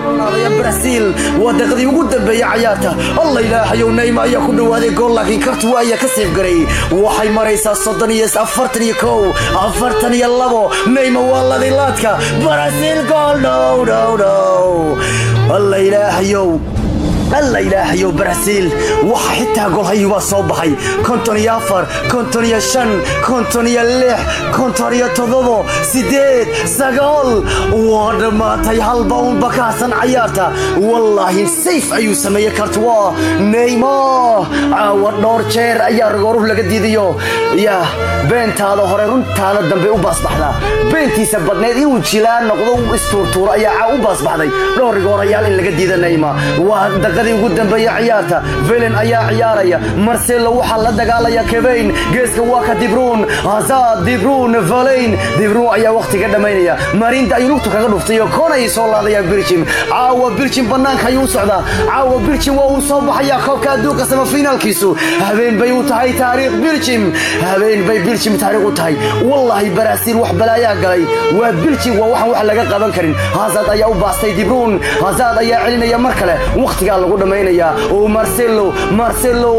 braziil waa daqiiqdii ugu dambeeyey cayaarta alla ilaahayow neyma ayaa ku dhawaaday gool laakiin kartuwa ayaa ka seefgaray waxay maraysaa soddon iyo afartan iyo kow afartan iyo labo neyma waa ladilaadka braziil gool dhow dhow dhow alla ilaahayow alla ilaahayow braziil waxa xitaa golhayubaa soo baxay konton iyo afar konton iyo shan konton iyo lix konton iyo toddobo siddeed sagaal waa dhammaatay halba unba ka hasan cayaarta wallaahi sayf ayuu sameeyey kartuwa neymo caawa dhowr jeer ayaa ragooruh laga diidayo yah beentaada hore runtaada dambe u baasbaxdaa beentiisa badneed inuu jilaan noqdo u istuurtuuro ayaa caa u baasbaxday dhowr rigoorayaal in laga diida neyma waa daqadii ugu dambeeya ciyaarta velen ayaa ciyaaraya marcelo waxaa la dagaalaya kebayn geeska waa ka dibruun hazad dibruun valeyn dibruun ayaa wakhtiga dhammaynaya marinda ayuu lugtu kaga dhuftay oo koon ayay soo laadayaan birjim caawa birjim bannaanka ayuu u socdaa caawa birjim waa uu soo baxayaa koobka adduunka samafinaalkiisu habeen bay u tahay taariikh birjim habeen bay birjim taariikh u tahay wallaahi baraasiil wax balaayaa galay waa birjim waa waxaan wax laga qaban karin hazad ayaa u baastay dibruun hazad ayaa celinaya mar kale wakhtigaa lagu dhammaynaya oo marcelo marcelo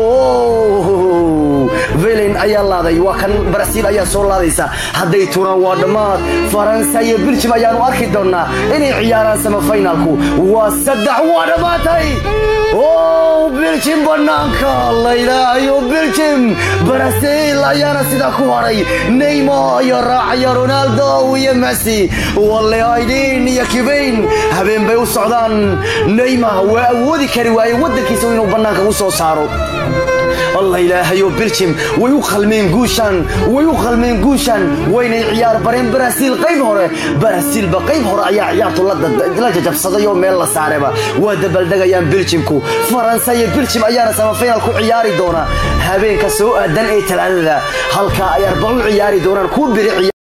velen ayaa laaday waa kan brasiil ayaa soo laadaysa hadday turaan waa dhammaad faransa iyo biljim ayaanu arki doonnaa inay ciyaaraan samafinaalku waa saddex waa dhammaatay o biljim bannaanka laylaayo biljim brasiil ayaana sidaa ku haray neymo iyo raacaya ronaldo iyo messi walle aydin iyo kibayn habeen bay u socdaan neyma waa awoodi kari waaye waddankiisa inuu bannaanka u soo saaro allah ilaahayo biljim way u qalmeen guushan way u qalmeen guushan waynay ciyaar bareen barasiil qayb hore barasiilba qayb hore ayaa ciyaartu la jajabsaday oo meel la saareba waa dabaldegayaan biljimku faransa iyo biljim ayaana samafinal ku ciyaari doona habeenka soo aadan ee talaadada halkaa ay arbacu ciyaari doonaan ku biri